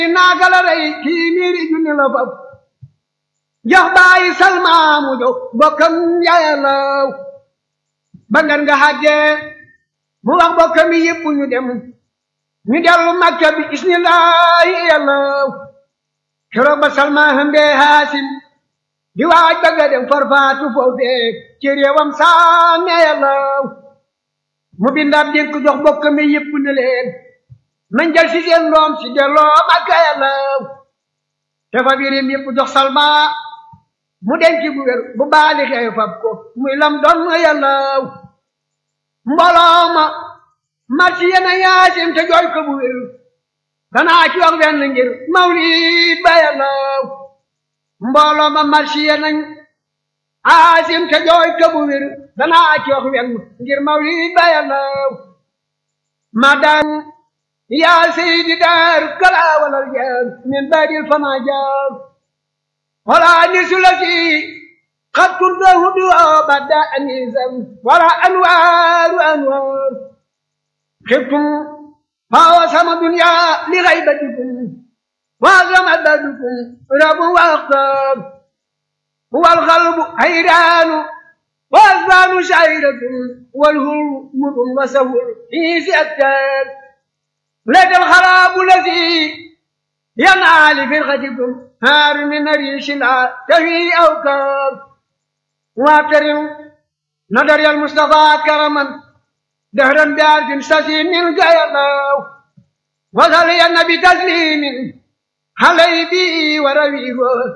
naaka la rey kii miiri junni la fab jox bàyyi salmaamu jox bokkam yàllaw ba ngan nga xàggee mu wax bokkam yi yëpp ñu dem ñu dellu makka bi isnillahi yàllaw keroog ba salma hëmbee haasim di waaj bëgga dem farfaatu foofee ci réewam saame yàllaw mu bindaab dénk jox bokkam yi yëpp ne leen nañ jël si seen doom si delloo makka yàllaw te fa birim yëpp jox salma mu denc bu wér bu baali xew fab ko muy lam doon yàllaw mbooloo ma marsi yena yaasim te jooy ko bu wér danaa ci wax wenn ngir mawlid ba yàllaw mbooloo ma marsi yenañ aasim te jooy ko bu wér danaa ci wax wenn ngir mawlid ba yàllaw ma daan yaa seydi daar kala walal jaar min baadil fama jaar wala nisu la si xat kuntahu du badda anisan wala anwaaru anwaar xibtum fawa sama dunya li xaybatikum waasama badukum rabu waxtaar wal xalbu hayraanu waasbaanu shayratun wal hul mudun wasahul hiisi aktaar لك الخراب الذي ينعى لفرقتكم هار من ريش لا تهي أوكار واعترم نظر المصطفى كرما دهرا بعرف سسي من الله وصلي النبي تسليم علي بي ورويه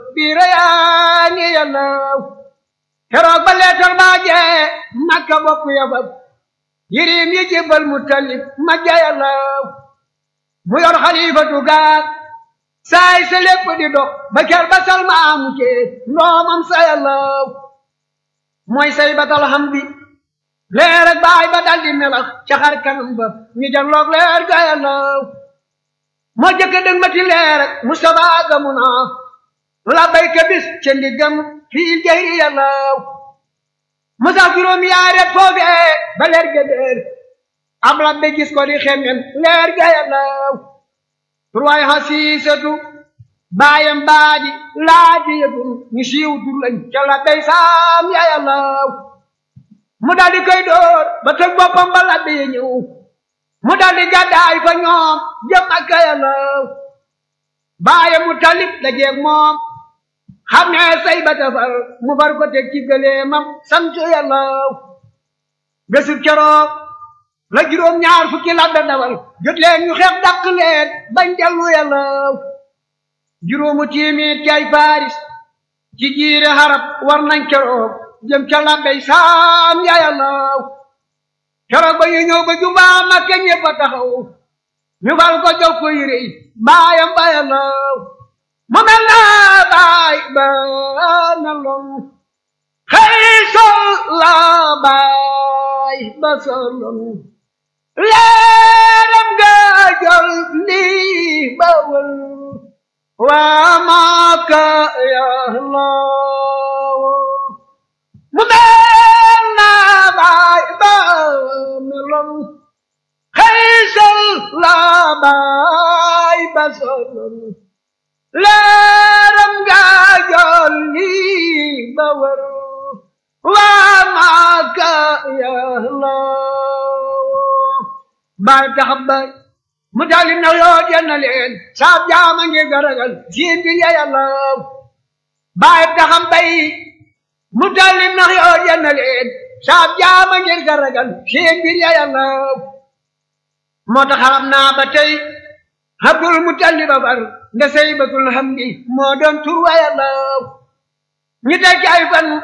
بريان يا الله keroog ba leetar baa jee makka bokk yabab yirim yi jébbal mu talib ma jayalaw mu yor xalifatu gaag saay sa lépp di dox ba ker ba salmaamu cee ndoomam sa yàllaw mooy say batal xam bi leer ak baay ba daldi melax ca xar kanam ba ñu janloog leer ga yàllaw moo jëkk dëng ma ti leer ak Mustafa gamu naa la bayka bis ca ndiggam fii jayri yàllaw mu sax juróom yaaret foofee ba leer ga déer ab labbe gis ko di xemmen leer ga yàllaw turwaay xasiisatu baayam baadi laaji yëtum ñu siiw tur lañ ca labbey saam ya yàllaw mu daldi koy door ba tëg boppam ba labbe ya ñëw mu daldi gàddaay fa ñoom jëm ak ka yàllaw baayam mu talib la jeeg moom xam ne say ba tafar mu far ko teg ci gëleemam sant yàllaw bésub keroog la juróom ñaar fukki labbe dawal jot leen ñu xeex dàq leen bañ dellu yàllaw juróomu tiimit ci ay paris ci jiire xarab war nañ keroog jëm ca labbey saam ya yàllaw keroog ba ñu ñëw ba jubaa makke ñëpp a taxaw ñu fal ko jox ko yére yi baayam ba yàllaw mu mel na baay ba na lon xëy sol la baay ba solon leeram ga jol lii bawal waa maaka yàllaw mu mel na baay ba melon xëy sol la baay ba solon leeram ga jol lii bawal waa maaka yàllaw baay taxam baay mu daali na yoo jenna leen saab jaama ngi garagal siin bi ya yàllaw baay taxam bay mu daali na yoo jenna leen saab jaama ngi garagal siin bi ya yàllaw moo tax xam naa ba tey Abdul Mutalib ba far nda say batul hamdi moo doon tur wa yàllaw ñu teg ay fan